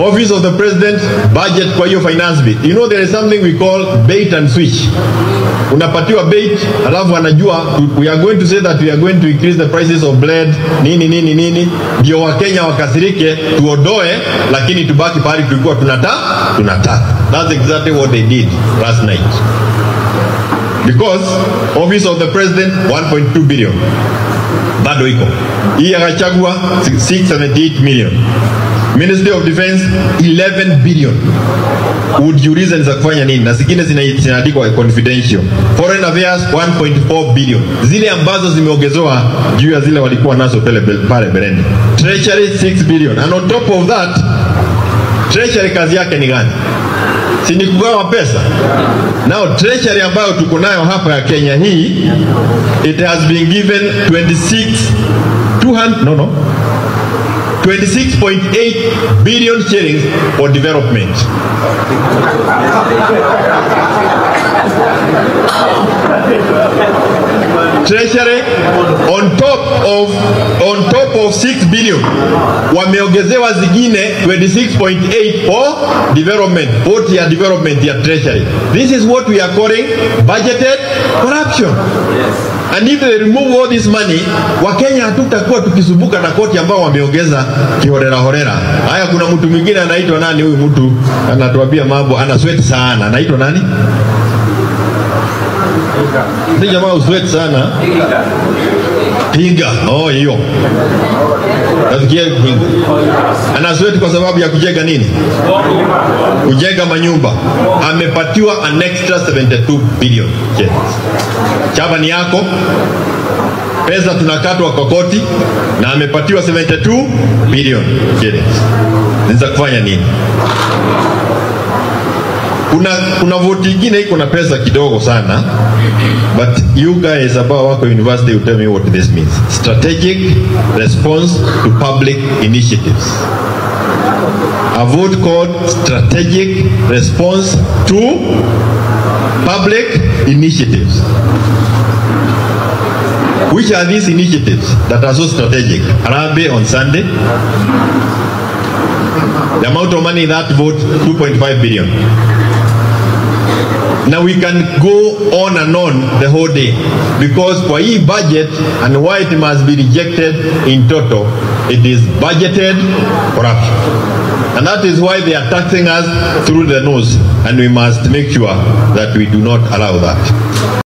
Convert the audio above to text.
office of the president budget kwa hiyo finance bill you know there is something we call bait and switch unapatiwa bait alafu anajua we are going to say that we are going to increase the prices of bread nini nini nini ndio wakenya wakasirike tuodoe lakini tubaki pahali tulikuwa tunata tunataka that's exactly what they did last night because office of the president 1.2 billion bado iko hii ya Gachagua 678 million Ministry of Defense 11 billion ujiulize ni za kufanya nini na zingine zina- zinaandikwa confidential foreign affairs 1.4 billion zile ambazo zimeongezewa juu ya zile walikuwa nazo pale pale bereni treasury 6 billion and on top of that treasury kazi yake ni gani si ni kugawa pesa now treasury ambayo tuko nayo hapa ya Kenya hii it has been given 26 200 no no 26.8 billion shillings for development treasury on top of on top of 6 billion wameongezewa zingine 26.8 for development vote ya development ya treasury this is what we are calling budgeted corruption and if they remove all this money wakenya hatutakuwa tukisumbuka na koti ambao wameongeza kihorera horera haya kuna mtu mwingine anaitwa nani huyu mtu anatuambia mambo ana sweat sana anaitwa nani ni jamaa uswet sana pinga oh hiyo nasikia pinga ana sweat kwa sababu ya kujenga nini kujenga manyumba amepatiwa an extra 72 billion shillings. chama ni yako pesa tunakatwa kwa koti na amepatiwa 72 billion shillings ni za kufanya nini kuna kuna vote ingine iko na pesa kidogo sana but you guys ambao wako university will tell me what this means strategic response to public initiatives a vote called strategic response to public initiatives which are these initiatives that are so strategic Harambee on Sunday the amount of money in that vote 2.5 billion Now we can go on and on the whole day because kwa hii budget and why it must be rejected in total, it is budgeted corruption. And that is why they are taxing us through the nose and we must make sure that we do not allow that.